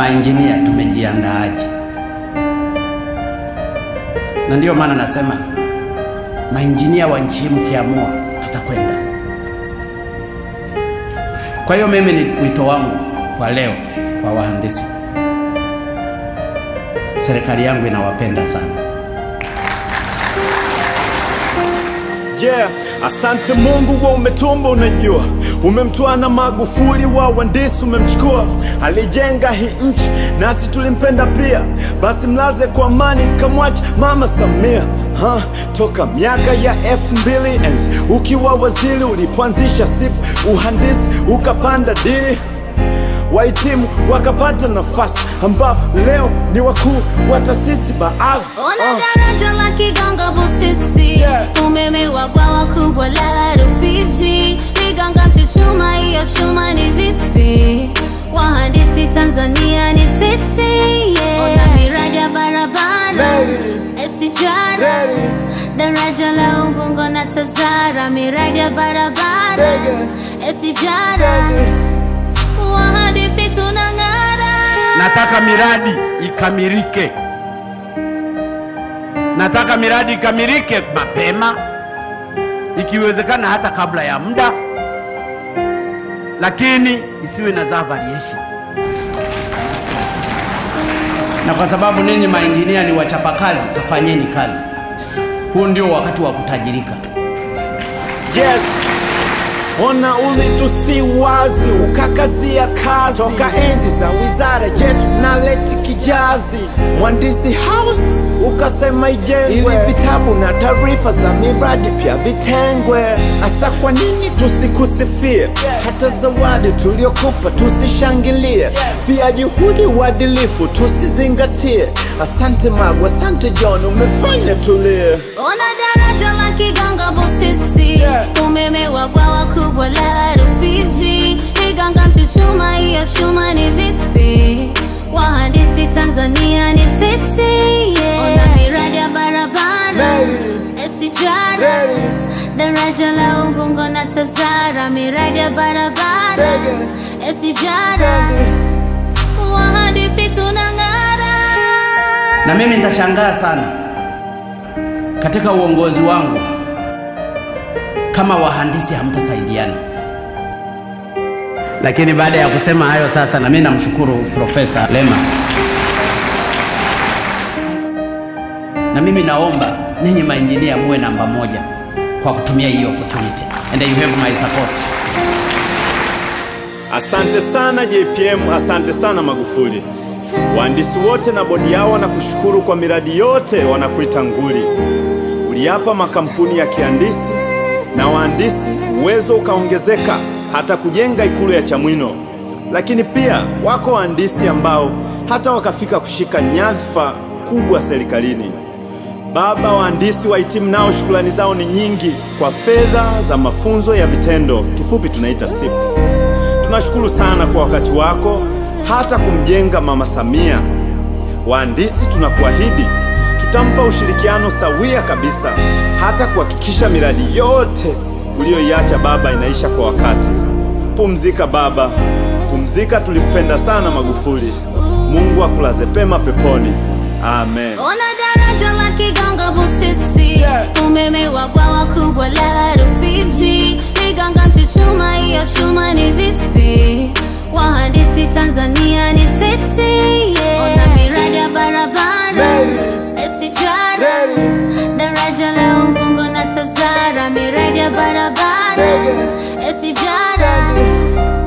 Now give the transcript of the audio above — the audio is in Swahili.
mainjinia tumejiandaaje? Na ndiyo maana nasema mainjinia wa nchi hii mkiamua, tutakwenda. Kwa hiyo mimi ni wito wangu kwa leo kwa wahandisi, serikali yangu inawapenda sana. Yeah, asante Mungu wa umetumba, unajua umemtoa na Magufuli wa wandisi umemchukua, alijenga hii nchi nasi tulimpenda pia, basi mlaze kwa amani, kamwacha Mama Samia ha, toka miaka ya elfu mbili enzi ukiwa waziri ulipoanzisha SIP uhandisi ukapanda dini wahitimu wakapata nafasi ambao leo ni wakuu wa taasisi baadhi Ona daraja la Kigongo Busisi, Yeah. umeme wa bwawa kubwa la Rufiji, Liganga Mchuchuma, hiyo chuma ni vipi? Wahandisi Tanzania ni fiti, yeah. Ona miradi ya barabara Reli. SGR, Reli. daraja la Ubungo na Tazara, miradi ya barabara Ndege. SGR, wahandisi tunang'ara. Nataka miradi ikamilike, nataka miradi ikamilike mapema, ikiwezekana hata kabla ya muda, lakini isiwe na za variation. Na kwa sababu ninyi mainjinia ni wachapakazi, kafanyeni kazi. Huu ndio wakati wa kutajirika. Yes. Ona ulitusi wazi ukakazia kazi toka enzi za wizara yetu na leti kijazi mwandisi house ukasema ijengwe ili vitabu na taarifa za miradi pia vitengwe. Asa kwa nini tusikusifie? Hata zawadi tuliokupa tusishangilie, pia juhudi uadilifu tusizingatie. Asante Magu, asante John, umefanya tulie. Ona daraja la Kigongo Busisi, Yeah. umeme wa bwawa kubwa la Rufiji, Liganga Mchuchuma, hiyo chuma ni vipi? Wahandisi Tanzania ni fiti, yeah. Ona miradi ya barabara Reli. SGR, Reli. daraja la Ubungo na Tazara, miradi ya barabara Ndege. SGR, wahandisi tunang'ara. Na mimi nitashangaa sana katika uongozi wangu kama wahandisi hamtasaidiana. Lakini baada ya kusema hayo sasa, na mimi namshukuru Profesa Lema, na mimi naomba ninyi mainjinia muwe namba moja kwa kutumia hii opportunity and you have my support. Asante sana JPM, asante sana Magufuli. Wahandisi wote na bodi yao wanakushukuru kwa miradi yote, wanakuita nguli. Uliapa makampuni ya kihandisi na wahandisi, uwezo ukaongezeka hata kujenga ikulu ya Chamwino. Lakini pia wako wahandisi ambao hata wakafika kushika nyadhifa kubwa serikalini. Baba wahandisi wahitimu nao shukrani zao ni nyingi kwa fedha za mafunzo ya vitendo, kifupi tunaita SIP. Tunashukuru sana kwa wakati wako hata kumjenga Mama Samia. Wahandisi tunakuahidi tutampa ushirikiano sawia kabisa, hata kuhakikisha miradi yote uliyoiacha baba inaisha kwa wakati. Pumzika baba, pumzika. Tulikupenda sana Magufuli. Mungu akulaze pema peponi. Amen. Ona daraja la Kigongo Busisi, Yeah. umeme wa bwawa kubwa la Rufiji, Liganga Mchuchuma, hiyo chuma ni vipi? Wahandisi Tanzania ni fiti, yeah. Ona miradi ya barabara Reli. SGR, Reli. daraja la Ubungo na Tazara, miradi ya barabara Ndege. SGR,